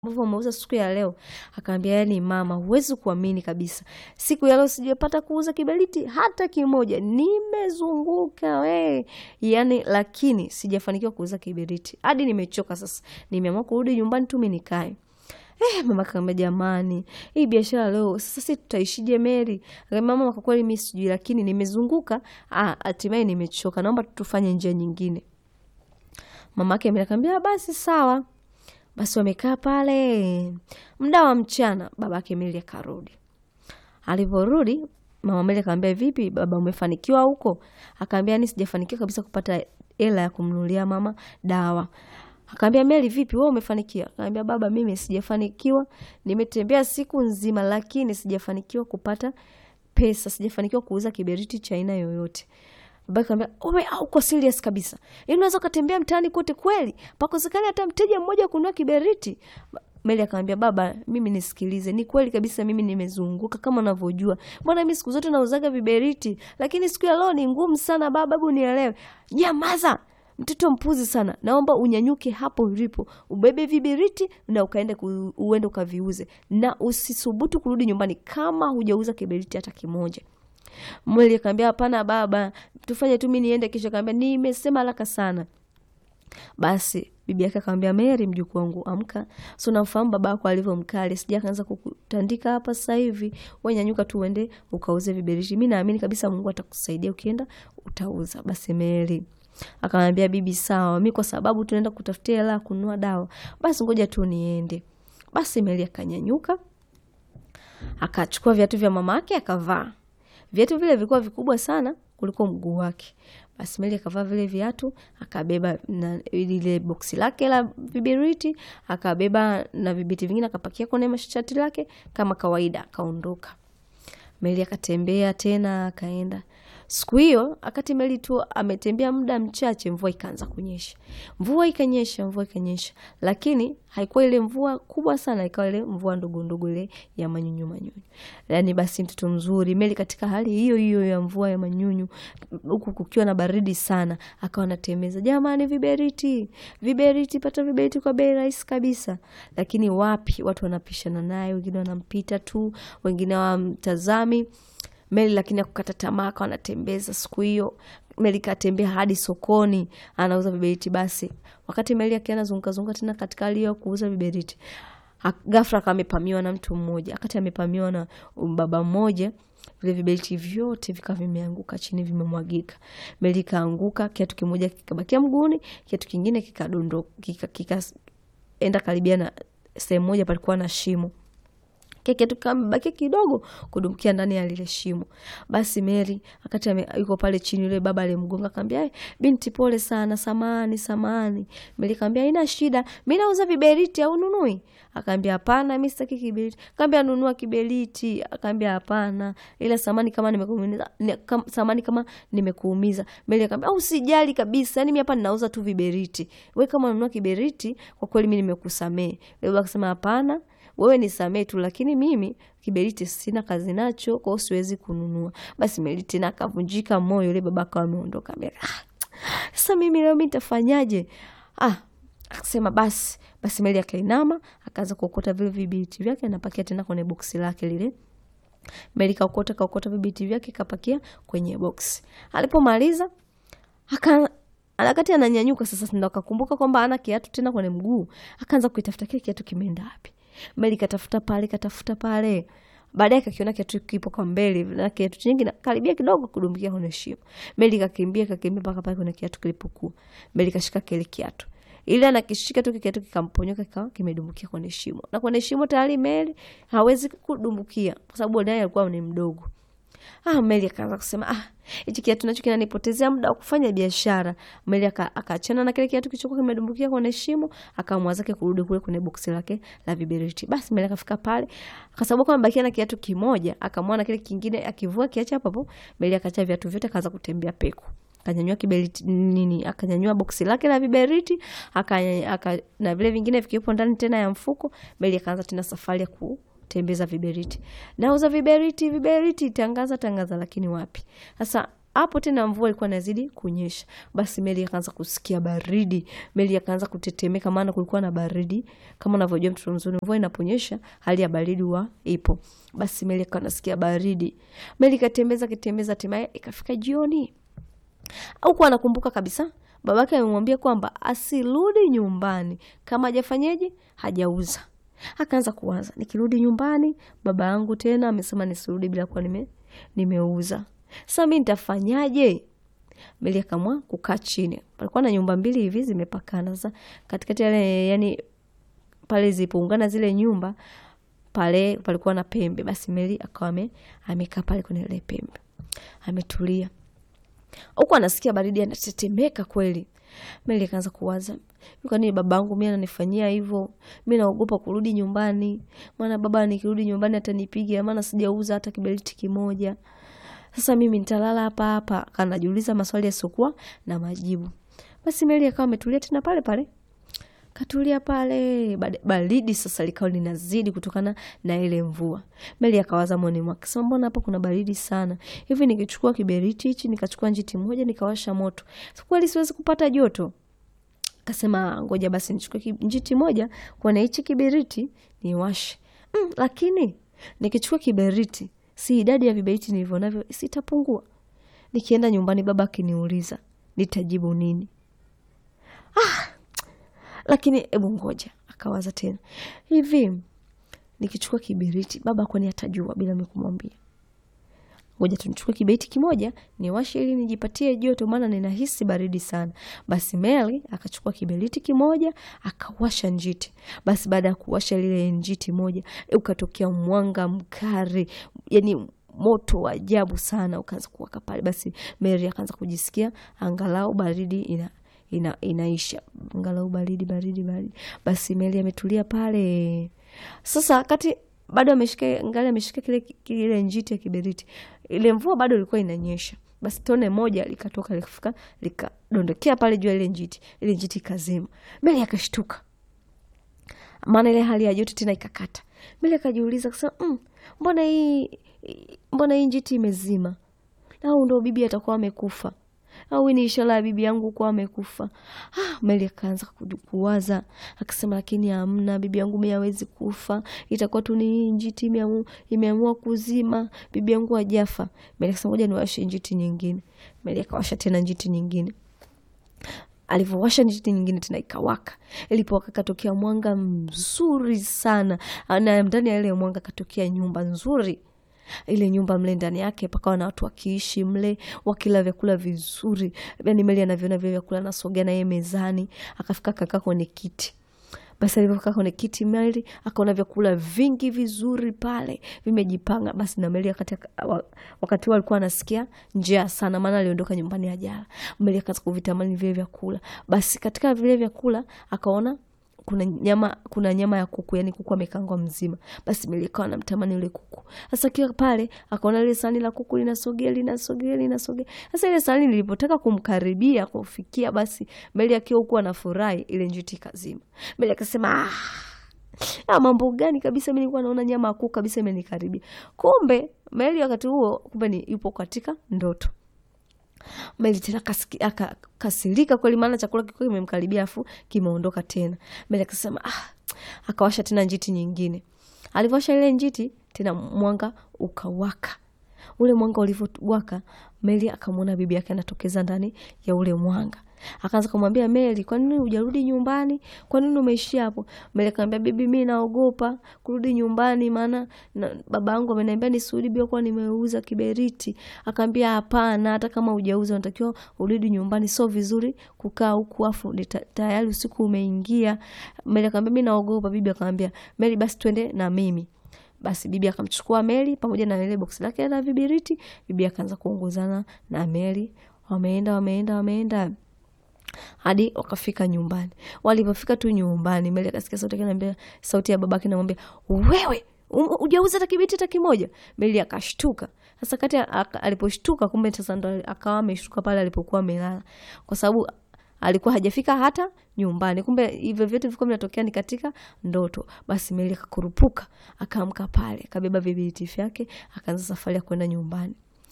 ambavyo umeuza siku ya leo. Akaambia yani, mama, huwezi kuamini kabisa, siku ya leo sijapata kuuza kiberiti hata kimoja, nimezunguka we, yani, lakini sijafanikiwa kuuza kiberiti hadi nimechoka. Sasa nimeamua kurudi nyumbani tu mimi nikae. Eh, mama kaambia jamani, hii biashara leo sasa sisi tutaishije Mary? Akaambia mama, kwa kweli mimi sijui, lakini nimezunguka, ah, hatimaye nimechoka, naomba tufanye njia nyingine. Mama yake Mary akamwambia basi sawa. Basi wamekaa pale muda wa mchana, baba yake Mary akarudi. Aliporudi mama Mary akamwambia vipi baba, umefanikiwa huko? Akaambia ni sijafanikiwa kabisa kupata hela ya kumnunulia mama dawa. Akaambia Mary, vipi wewe umefanikiwa? Akaambia baba, mimi sijafanikiwa, nimetembea siku nzima, lakini sijafanikiwa kupata pesa, sijafanikiwa kuuza kiberiti cha aina yoyote. Baba akamwambia wewe uko serious kabisa? Yaani unaweza ukatembea mtaani kote kweli? Pakosekana hata mteja mmoja kununua kiberiti? Meli akamwambia baba, mimi nisikilize, ni kweli kabisa, mimi nimezunguka kama unavyojua. Mbona mimi siku zote nauzaga viberiti, lakini siku ya leo ni ngumu sana baba, hebu nielewe. Nyamaza, mtoto mpuzi sana, naomba unyanyuke hapo ulipo, ubebe viberiti na ukaende ku, uende ukaviuze, na usisubutu kurudi nyumbani kama hujauza kiberiti hata kimoja. Mweli akaambia hapana baba, tufanye tu, mimi niende kesho. Akaambia nimesema haraka sana. Basi bibi yake akamwambia Mary, mjukuu wangu, amka, si unafahamu baba yako alivyo mkali, sija kaanza kukutandika hapa sasa hivi. Wewe nyanyuka tu uende ukauze viberiti, mimi naamini kabisa Mungu atakusaidia, ukienda utauza. Basi Mary akamwambia bibi, sawa, mimi kwa sababu tunaenda kutafutia hela kununua dawa, basi ngoja tu niende. Basi Mary akanyanyuka akachukua viatu vya mama yake akavaa. Viatu vile vilikuwa vikubwa sana kuliko mguu wake. Basi Mary akavaa vile viatu, akabeba na ile boksi lake la viberiti, akabeba na vibiti vingine, akapakia kwenye mashati lake kama kawaida, akaondoka. Mary akatembea tena, akaenda siku hiyo. Akati Mary tu ametembea muda mchache, mvua ikaanza kunyesha. Mvua ikanyesha, mvua ikanyesha, lakini haikuwa ile mvua kubwa sana, ikawa ile mvua ndogo ndogo, ile ya manyunyu manyunyu. Yani basi mtoto mzuri Mary katika hali hiyo hiyo ya mvua ya manyunyu, huku kukiwa na baridi sana, akawa anatembeza, jamani, viberiti, viberiti, pata viberiti kwa bei rahisi kabisa. Lakini wapi, watu wanapishana naye, wengine wanampita tu, wengine hawamtazami Meli lakini akukata tamaa, akawa anatembeza. Siku hiyo Meli katembea hadi sokoni, anauza viberiti. Basi wakati Meli akiwa anazunguka zunguka tena katika hali ya kuuza viberiti, ghafla akawa amepamiwa na mtu mmoja. Wakati amepamiwa na baba mmoja, vile viberiti vyote vikawa vimeanguka chini, vimemwagika. Meli kaanguka, kiatu kimoja kikabakia mguuni, kiatu kingine kikadondoka, kikaenda karibia na sehemu moja palikuwa na shimo kiatu kamebaki kidogo kudumkia ndani ya lile shimo. Basi Mary akati yuko pale chini, yule baba alimgonga akamwambia, binti, pole sana, samani samani. Mary akamwambia haina shida, mimi nauza viberiti au nunui? Akamwambia hapana, mimi sitaki kiberiti. Akamwambia nunua kiberiti. Akamwambia hapana, ila samani kama nimekuumiza, samani kama nimekuumiza. Mary akamwambia usijali kabisa, yani mimi hapa ninauza tu viberiti, wewe kama ununua kiberiti, kwa kweli mimi nimekusamee. Baba akasema hapana wewe nisamee tu, lakini mimi kiberiti sina kazi nacho, kwa hiyo siwezi kununua. Basi Mary tena akavunjika moyo, yule baba akawa ameondoka. Sasa mimi leo mimi nitafanyaje? Ah, akasema basi basi. Mary akainama akaanza kuokota vile viberiti vyake, anapakia tena kwenye boksi lake lile. Mary kaokota kaokota viberiti vyake kapakia kwenye boksi. Alipomaliza aka Wakati ananyanyuka sasa, ndo akakumbuka kwamba ana kiatu tena kwenye mguu. Akaanza kuitafuta kile kiatu kimeenda wapi. Meli katafuta pale katafuta pale, baadaye kakiona kiatu kipo kwa mbele na kiatu chingi na karibia kidogo kudumbukia kwenye shimo. Meli kakimbia kakimbia mpaka pale kwenye kiatu kilipokuwa. Meli kashika kile kiatu, ile anakishika tu kiatu kikamponyoka, kikawa kimedumbukia kwenye shimo, na kwenye shimo tayari Meli hawezi kudumbukia kwa sababu naye alikuwa ni mdogo. Ah, Meli akaanza kusema ah, hichi kiatu nacho kinanipotezea muda wa kufanya biashara. Meli akaachana na kile kiatu kilichokuwa kimedumbukia kwenye shimo, akaamua zake kurudi kule kwenye boksi lake la viberiti. Basi Meli akafika pale, kwa sababu kama bakia na kiatu kimoja, akamwona kile kingine akivua kiacha hapo hapo. Meli akaacha viatu vyote, akaanza kutembea peku. Akanyanyua kiberiti nini, akanyanyua boksi lake la viberiti, aka na vile vingine vikiwepo ndani tena ya mfuko. Meli akaanza tena safari ya ku tembeza viberiti, nauza viberiti, viberiti, tangaza tangaza, lakini wapi sasa hapo tena mvua ilikuwa inazidi kunyesha. Basi Meli akaanza kusikia baridi, Meli akaanza kutetemeka, maana kulikuwa na baridi. Kama unavyojua mtoto mzuri, mvua inaponyesha hali ya baridi huwa ipo. Basi Meli akawa anasikia baridi, Meli katembeza kitembeza, hatimaye ikafika jioni. Huku anakumbuka kabisa babake amemwambia kwamba asirudi nyumbani kama hajafanyeje, hajauza. Akaanza kuwaza, nikirudi nyumbani baba yangu tena amesema nisirudi bila kuwa nime, nimeuza. Sasa mi nitafanyaje? Meli akamua kukaa chini. Palikuwa na nyumba mbili hivi zimepakana. Sasa katikati yale, yani pale zipoungana zile nyumba pale palikuwa na pembe. Basi Meli akawa amekaa pale kwenye ile pembe, ametulia huku anasikia baridi, anatetemeka kweli. Meli akaanza kuwaza, kwa nini babangu mi ananifanyia hivyo? Mi naogopa kurudi nyumbani, maana baba nikirudi nyumbani atanipiga, maana sijauza hata kiberiti kimoja. Sasa mimi nitalala hapa hapa. Kanajiuliza maswali yasiokuwa na majibu. Basi Meli akawa ametulia tena pale pale, katulia pale. Baridi sasa likawa linazidi kutokana na ile mvua. Meli akawaza moyoni mwake, sema mbona hapa kuna baridi sana hivi, nikichukua kiberiti hichi nikachukua njiti moja nikawasha moto, kweli siwezi kupata joto? Kasema ngoja basi nichukue njiti moja kwa na hichi kiberiti niwashe. Mm, lakini nikichukua kiberiti si idadi ya viberiti nilivyo navyo sitapungua? Nikienda nyumbani baba akiniuliza nitajibu nini? Ah, lakini hebu ngoja. Akawaza tena, hivi nikichukua kiberiti baba kwani atajua bila mimi kumwambia? Ngoja tunichukue kiberiti kimoja niwashe ili nijipatie joto, maana ninahisi baridi sana. Basi Meli akachukua kiberiti kimoja akawasha njiti. Basi baada ya kuwasha lile njiti moja, ukatokea mwanga mkali, yani moto wa ajabu sana ukaanza kuwaka pale. Basi Meli akaanza kujisikia angalau baridi ina ina, inaisha angalau baridi baridi baridi. Basi Meli ametulia pale sasa, kati bado ameshika ngali ameshika kile kile njiti ya kiberiti, ile mvua bado ilikuwa inanyesha. Basi tone moja likatoka likafika likadondokea pale juu ya ile njiti, ile njiti ikazima. Meli akashtuka, maana ile hali ya joto tena ikakata. Meli akajiuliza kasema, mm, mbona hii mbona hii njiti imezima? Au ndo bibi atakuwa amekufa au ni ishara ya bibi yangu kuwa amekufa. Ah, Meli akaanza kuwaza akasema, lakini hamna, bibi yangu mimi hawezi kufa, itakuwa tu ni njiti imeamua kuzima, bibi yangu hajafa. Meli akasema ngoja niwashe njiti nyingine. Meli akawasha tena njiti nyingine. Alivyowasha njiti nyingine tena ikawaka. Ilipowaka katokea mwanga mzuri sana, na ndani ya ile mwanga katokea nyumba nzuri ile nyumba mle ndani yake pakawa na watu wakiishi mle wakila vyakula vizuri. Yani Meli anavyoona vile vyakula anasogea na yeye mezani, akafika akakaa kwenye kiti. Basi alivyokaa kwenye kiti Meli akaona vyakula vingi vizuri pale vimejipanga. Basi na Meli wakati wakati huo alikuwa anasikia njaa sana, maana aliondoka nyumbani ajala. Meli akaanza kuvitamani vile vyakula. Basi katika vile vyakula akaona kuna nyama kuna nyama ya kuku, yani kuku amekangwa mzima. Basi Meli akawa anamtamani yule kuku. Sasa kiwa pale akaona ile sahani la kuku linasogea linasogea linasogea. Sasa ile sahani lilipotaka kumkaribia kufikia, basi Meli akiwa huku anafurahi, ile njiti kazima. Meli akasema ah, mambo gani kabisa, mimi nilikuwa naona nyama ya kuku kabisa imenikaribia. Kumbe Meli wakati huo kumbe ni yupo katika ndoto. Meli tena akakasirika kweli, maana chakula kilikuwa kimemkaribia afu kimeondoka tena. Meli akasema ah, akawasha tena njiti nyingine. Alivyowasha ile njiti tena mwanga ukawaka. Ule mwanga ulivyowaka, Meli akamwona bibi yake anatokeza ndani ya ule mwanga. Akaanza kumwambia Meli, kwa nini hujarudi nyumbani? Kwa nini umeishia hapo? Meli akamwambia bibi, mimi naogopa kurudi nyumbani, maana baba yangu ameniambia nisirudi bila kuwa nimeuza kiberiti. Akamwambia hapana, hata kama hujauza unatakiwa urudi nyumbani, sio vizuri kukaa huku afu tayari usiku umeingia. Meli akamwambia mimi naogopa. Bibi akamwambia Meli, basi twende na mimi. Basi bibi akamchukua Meli pamoja na ile boksi lake la viberiti. Bibi akaanza kuongozana na Meli, wameenda wameenda wameenda hadi wakafika nyumbani. Walipofika tu nyumbani, Meli akasikia sauti yake anambia, sauti ya babake namwambia, wewe hujauza hata kibeti hata kimoja. Meli akashtuka. Sasa kati aliposhtuka, kumbe sasa ndo akawa ameshtuka pale alipokuwa amelala, kwa sababu alikuwa hajafika hata nyumbani. Kumbe hivyo vyote vilikuwa vinatokea ni katika ndoto. Basi Meli akakurupuka, akaamka pale, akabeba vibeti vyake, akaanza safari ya kwenda nyumbani.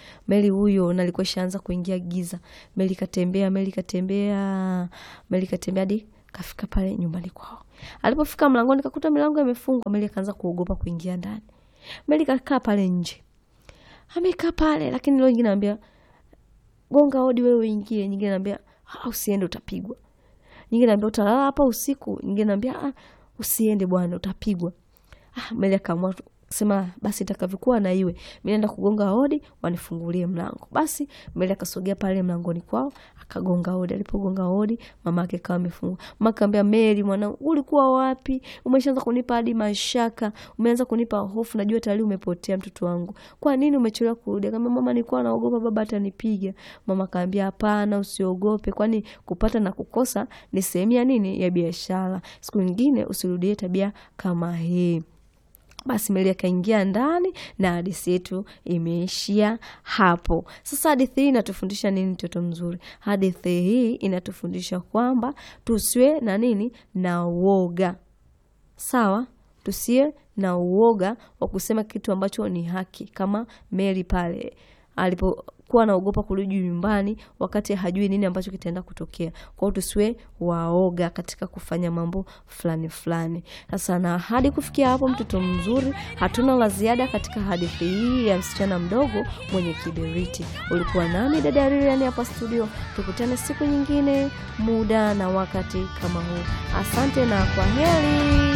Meli huyo na alikuwa ishaanza kuingia giza. Meli katembea, Meli katembea, Meli katembea hadi kafika pale nyumbani kwao. Alipofika mlangoni kakuta milango imefungwa. Meli akaanza kuogopa kuingia ndani. Meli kakaa pale nje, amekaa pale, lakini leo nyingine anambia gonga hodi wewe uingie. Nyingine anambia ah, usiende utapigwa. Nyingine anambia utalala hapa usiku. Nyingine anambia ah, usiende bwana utapigwa. Ah, Meli akaamua sema basi itakavyokuwa na iwe, mi naenda kugonga hodi wanifungulie mlango. Basi Meli akasogea pale mlangoni kwao akagonga hodi. Alipogonga hodi, mama yake kawa amefungua. Mama akaambia, Meli mwanangu, ulikuwa wapi? Umeshaanza kunipa hadi mashaka, umeanza kunipa hofu, najua tayari umepotea mtoto wangu. Kwa nini umechelewa kurudi? Akaambia, mama, nilikuwa naogopa baba atanipiga. Mama akaambia, hapana, usiogope, kwani kupata na kukosa ni sehemu ya nini, ya biashara. Siku nyingine usirudie tabia kama hii. Basi Meli akaingia ndani na hadithi yetu imeishia hapo. Sasa hadithi hii inatufundisha nini, mtoto mzuri? Hadithi hii inatufundisha kwamba tusiwe na nini, na uoga. Sawa, tusiwe na uoga wa kusema kitu ambacho ni haki, kama Meli pale alipokuwa anaogopa kurudi nyumbani wakati hajui nini ambacho kitaenda kutokea. Kwa hiyo tusiwe waoga katika kufanya mambo fulani fulani. Sasa na hadi kufikia hapo, mtoto mzuri, hatuna la ziada katika hadithi hii ya msichana mdogo mwenye kiberiti. Ulikuwa nami dada Lilian hapa studio. Tukutane siku nyingine, muda na wakati kama huu. Asante na kwa heri.